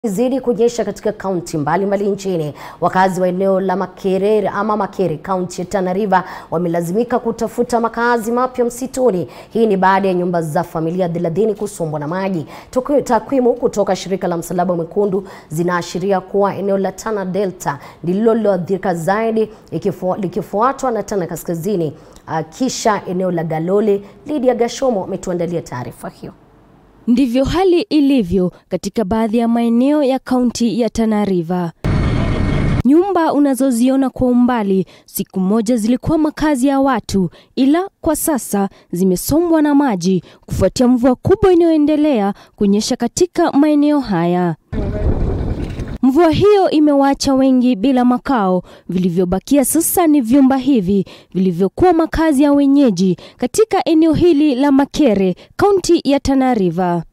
zidi kunyesha katika kaunti mbalimbali nchini. Wakazi wa eneo la Makere ama Makere, kaunti ya Tana River wamelazimika kutafuta makazi mapya msituni. Hii ni baada ya nyumba za familia thelathini kusombwa na maji. Takwimu kutoka shirika la Msalaba Mwekundu zinaashiria kuwa eneo la Tana Delta ndilo liloathirika zaidi ikifu, likifuatwa na Tana Kaskazini, uh, kisha eneo la Galole. Lydia Gashomo ametuandalia taarifa hiyo. Ndivyo hali ilivyo katika baadhi ya maeneo ya kaunti ya Tana River. Nyumba unazoziona kwa umbali siku moja zilikuwa makazi ya watu, ila kwa sasa zimesombwa na maji kufuatia mvua kubwa inayoendelea kunyesha katika maeneo haya. Mvua hiyo imewaacha wengi bila makao. Vilivyobakia sasa ni vyumba hivi vilivyokuwa makazi ya wenyeji katika eneo hili la Makere, kaunti ya Tana River.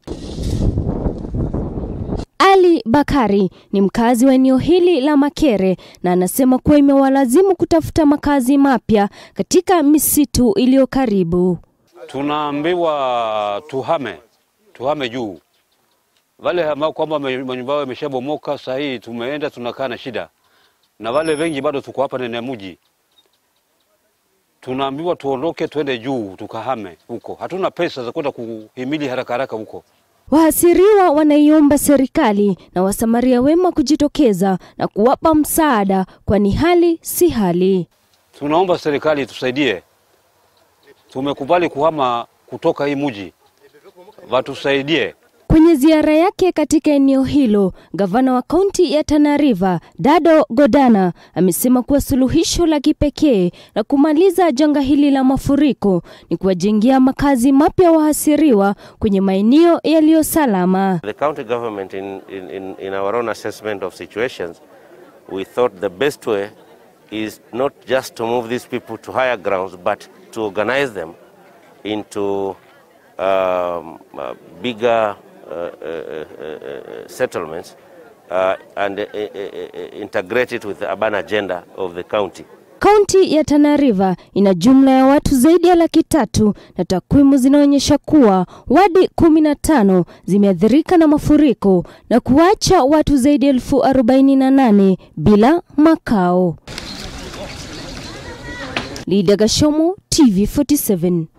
Ali Bakari ni mkazi wa eneo hili la Makere na anasema kuwa imewalazimu kutafuta makazi mapya katika misitu iliyo karibu. Tunaambiwa tuhame, tuhame juu wale ambao kwamba manyumba yao yameshabomoka, saa hii tumeenda tunakaa na shida, na wale wengi bado tuko hapa ndani ya mji. Tunaambiwa tuondoke twende juu tukahame huko, hatuna pesa za kwenda kuhimili haraka haraka huko. Wahasiriwa wanaiomba serikali na wasamaria wema kujitokeza na kuwapa msaada, kwani hali si hali. Tunaomba serikali tusaidie, tumekubali kuhama kutoka hii mji, watusaidie. Kwenye ziara yake katika eneo hilo, gavana wa kaunti ya Tana River Dado Godana amesema kuwa suluhisho la kipekee la kumaliza janga hili la mafuriko ni kuwajengea makazi mapya wahasiriwa kwenye maeneo yaliyo salama. The county government in, in, in, in our own assessment of situations, we thought the best way is not just to move these people to higher grounds, but to organize them into um, uh, bigger Uh, uh, uh, settlements and integrate it with the urban agenda of the county. Kaunti ya Tana River ina jumla ya watu zaidi ya laki tatu na takwimu zinaonyesha kuwa wadi kumi na tano zimeathirika na mafuriko na kuacha watu zaidi ya elfu arobaini na nane bila makao. Lydia Gashomo, TV 47.